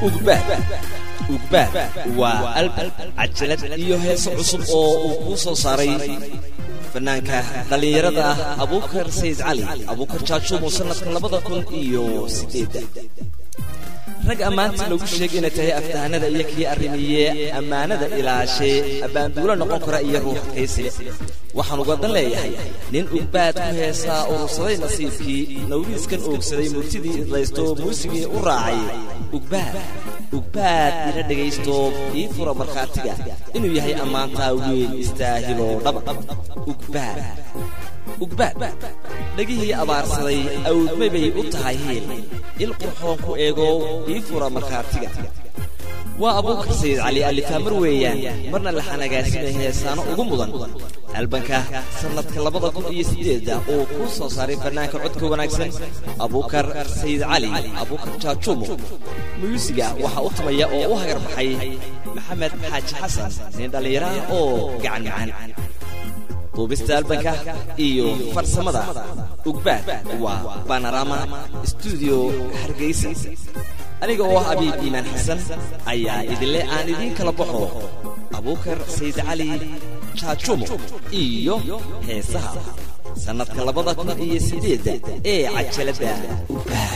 ugbaad ugbaad waa albal cajalad iyo heeso cusub oo uu kuu soo saaray fanaanka dhallinyarada ah abuukar sayid cali abuukar jaajuumo sannadka labada kun iyo sideedda rag ammaantii lagu sheegay inay tahay aftahanada iyo kii arrimiye ammaanada ilaashee abbaanduulo noqon kara iyo ruux kaysile waxaan ugadan leeyahay nin ugbaad ku heesaa urursaday nasiibkii nawriiskan oogsaday murtidii idlaysto muusigii u raacay ugbaad ugbaad ila dhegaysto ii fura markhaatiga inuu yahay ammaantaa weyn istaahiloo dhaba ugbaad ugbaad dhegihii abaarsaday awdmay bay u tahay hiil il qurxoon ku eego ii fura markhaatiga waa abuukar sayid cali alifaamar weeyaan marna la xanagaasimay heesaano ugu mudan albanka sannadka labada kun iyo siddeedda uu kuu soo saaray bannaanka codka wanaagsan abuukar sayid cali abuukar jaajuumo muyuusiga waxaa u tumaya oo u hagar baxay maxamed xaaji xasan nin dhallinyaraha oo gacan gacan duubista albanka iyo farsamada ugbaad waa banorama stuudio hargeysa aniga oo ah abiib iimaan xasan ayaa idinle aan idiin kala baxo abuukar sayid cali jaajumo iyo heesaha sannadka labada kun iyo siddeedda ee cajaladda ugbaad